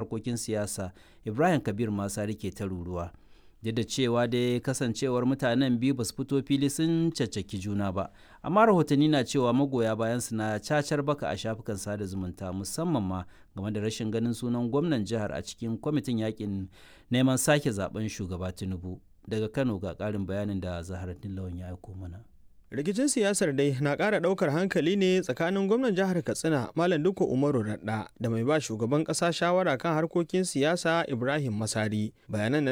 harkokin siyasa ibrahim kabir masari ke ta ruruwa duk da cewa dai kasancewar mutanen biyu ba su fito fili sun caccaki juna ba amma rahotanni na cewa magoya bayan su na cacar baka a shafukan sada zumunta musamman ma game da rashin ganin sunan gwamnan jihar a cikin kwamitin yakin neman sake zaben shugaba tinubu daga kano ga karin bayanin da zaharaddin lawan ya aiko mana rikicin siyasar dai na ƙara ɗaukar hankali ne tsakanin gwamnan jihar katsina malam duka umaru radda da mai ba shugaban ƙasa shawara kan harkokin siyasa ibrahim masari bayanan